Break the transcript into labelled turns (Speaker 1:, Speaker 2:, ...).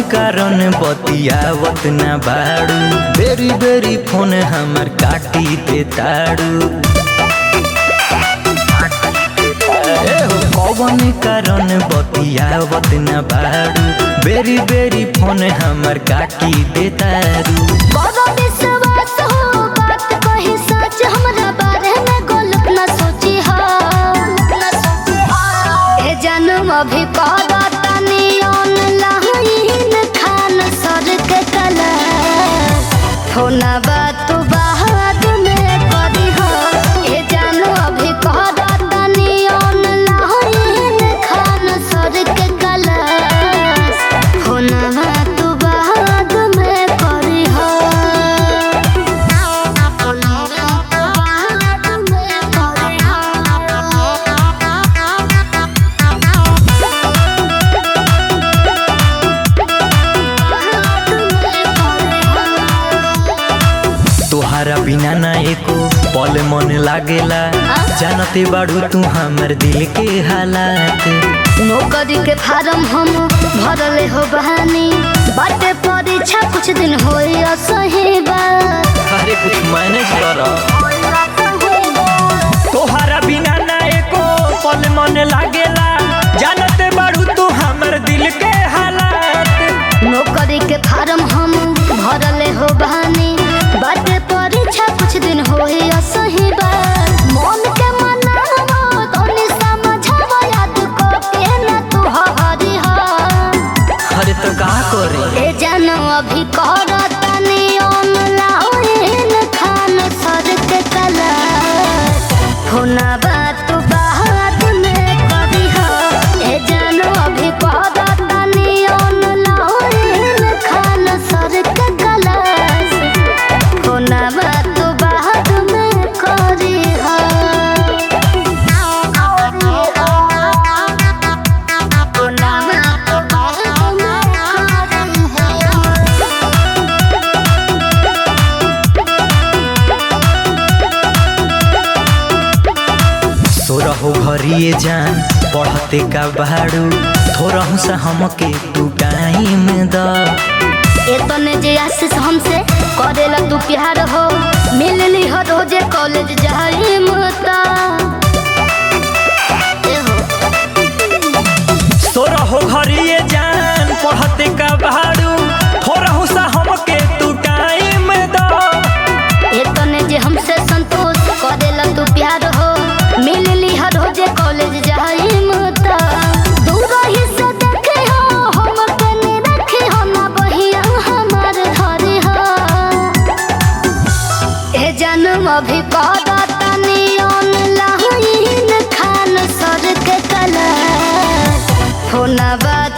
Speaker 1: कारण बतियावत ना बाड़ू बेरी बेरी फोन हमर काटी दे ताड़ू ए हो कौन कारण बतियावत ना बाड़ू बेरी बेरी फोन हमर काटी दे ताड़ू
Speaker 2: बड़ा विश्वास हो बात कही सच हमरा बारे में गलत न सोची हो ए जन्म अभी पारा तनी ऑनलाइन खान सर के कला फोना बात बाद में करी हो ए जन्म अभी पारा तनी ऑनलाइन खान सर के कला फोना बात बाद में करी हो
Speaker 1: तोहरा बिना ना एको पल मन लागेला जानते बाड़ू तू हमर दिल के हालात
Speaker 2: नौकरी के फार्म हम भरले हो बहानी बाटे परीक्षा कुछ दिन होई असही बात
Speaker 1: अरे कुछ मैनेज कर तोहरा बिना ना एको पल मन लागेला जानते बाड़ू तू हमर दिल के हालात
Speaker 2: नौकरी के फार्म हम भरले हो बहानी बाटे परीक्षा कुछ दिन होई असही बात मन के मनावो तोनी समझावो याद को के ना तू हरी हा
Speaker 1: अरे तो का करे
Speaker 2: ए जानो अभी करतनी ऑनलाइन खान सर के कला फोना बात बाद में करी हो ए जानो अभी करतनी ऑनलाइन खान सर के कला फोना बात बाद में करी हो फोना बात बाद में करी हो
Speaker 1: सोरहो घरिए जान पढ़ते का बाड़ू थोरहु सा हमके तू टाइम द
Speaker 2: एतने जे आशीष हमसे करेला तू प्यार हो मिलली हो रोजे कॉलेज जाई मता
Speaker 1: सोरहो घरिए जान पढ़ते का बाड़ू थोरहु सा हमके तू टाइम द
Speaker 2: एतने जे हमसे संतोष करेला तू प्यार हो मिलली हो रोजे कॉलेज जाई मता दूर ही से देखे हो हम कने रखे हो ना बहिया हमार घरे हो ए जन्म अभी करतनी ऑनलाइन खान सर के कला फोना बात